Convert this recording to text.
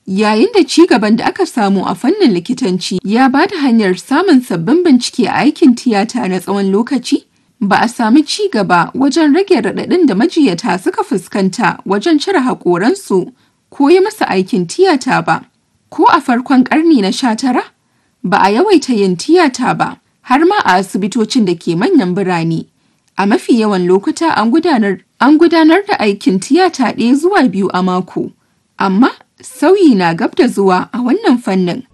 Yayin da ci gaban da aka samu a fannin likitanci ya ba da hanyar samun sabbin bincike a aikin tiyata na tsawon lokaci, ba a sami ci gaba wajen rage raɗaɗin da majiyata suka fuskanta wajen cire haƙoransu ko yi masa aikin tiyata ba. Ko a farkon ƙarni na sha tara, ba a yawaita yin tiyata ba, har ma a asibitocin da ke manyan birane. A mafi yawan lokuta an gudanar, an gudanar da aikin tiyata ɗaya zuwa biyu a mako. Amma sauyi na gab da zuwa a wannan fannin.